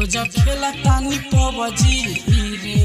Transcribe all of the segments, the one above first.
रोज खेला तानी पबजी रे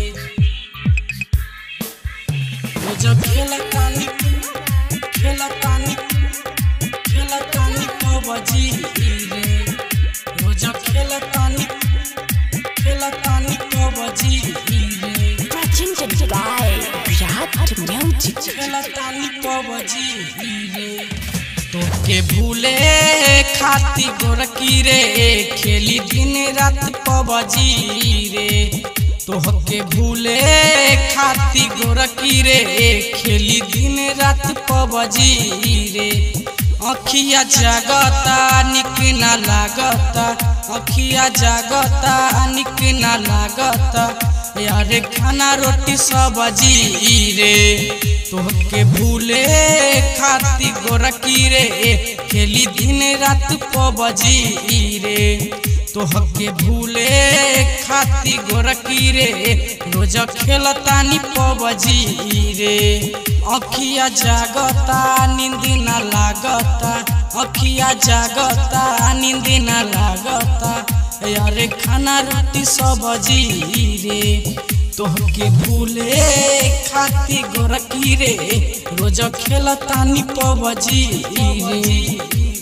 रोज खेला तानी खेला तानी खेला तानी पबजी रे रोज खेला तानी खेला तानी पबजी रे Presented by Virat Music. खेला तानी पबजी रे तोके भूले खाती गोरकी रे खेली दिन रात पबजी रे तोहके भूले खाती गोरकी रे खेली दिन रात पबजी रे अखिया जागता निक ना लागता अखिया जागता निक ना लागता यारे खाना रोटी सब्जी रे तोहके भूले खाती गोरकी रे खेली दिन रात पबजी रे तोहके भूले खाती गोरकी रे रोज खेलतानी पबजी रे अखिया जागता नींद ना लागता अखिया जागता नींद ना लागता यारे खाना रोटी सब्जी रे तोहके भूले खाती गोरकी रे रोज खेलतानी पबजी रे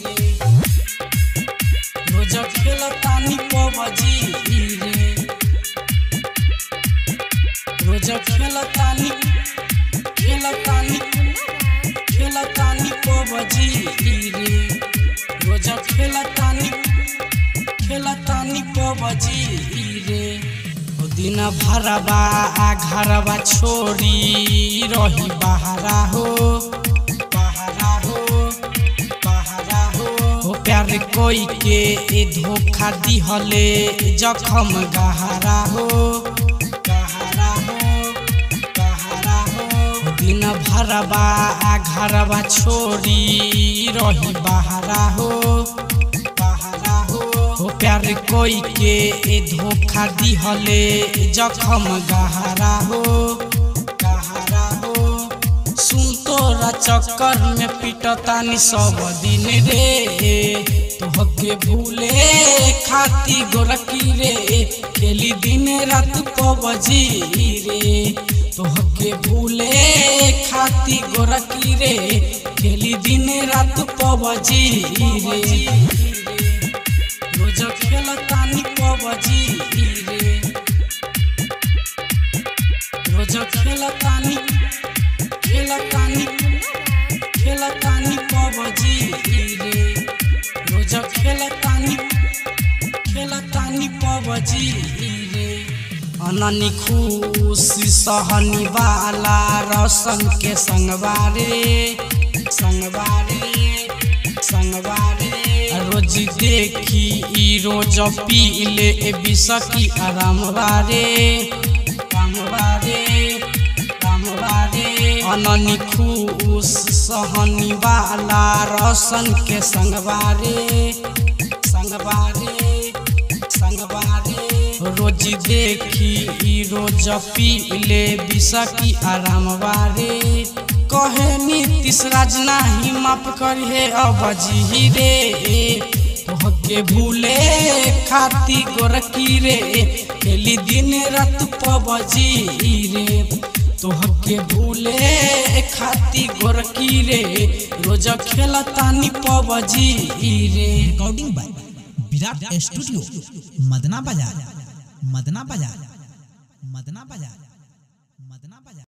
रोज खेलतानी पबजी रे रोज खेलतानी खेलतानी खेलतानी पबजी रे रोज खेलतानी खेलतानी पबजी रे ओ दिन भरबा आ घरबा छोड़ी रही बहारा हो बहारा हो बहारा हो ओ प्यार कोई के ए धोखा दिहले जखम गहरा हो गहरा हो गहरा हो दिन भरबा आ घरबा छोड़ी रही बहारा हो बहारा हो हो प्यार कोई के ए धोखा दिहले जखम गहरा हो गहरा हो सुन तोरा चक्कर में पिटतानी सब दिन रे तोहके भूले खाती गोरकी रे खेली दिन रात पबजी रे तोहके भूले खाती गोरकी रे खेली दिन रात पबजी रे रोज खेलतानी पबजी रे रोज खेलतानी खेलतानी खेलतानी पबजी रे रोज खेलतानी खेलतानी पबजी रे अननी खुशी सहनी वाला रौशन के संगवारे संगवारे संगवारे रोज देखी ई रोज पी ले बिसकी आराम बारे राम बारे राम बारे अननी खुश सहनी वाला रौशन के संगवारे संगवारे संगवारे रोज देखी ई रोज पी ले बिसकी आराम बारे कहे नीतीश राज नाही माफ करिहे अबजी रे तोहके भूले खाती गोरकी रे खेली दिन रात पबजी रे तोहके भूले खाती गोरकी रे रोज खेलतानी पबजी रे recording by Virat studio Madna बाजार मदना बाजार मदना बाजार मदना बाजार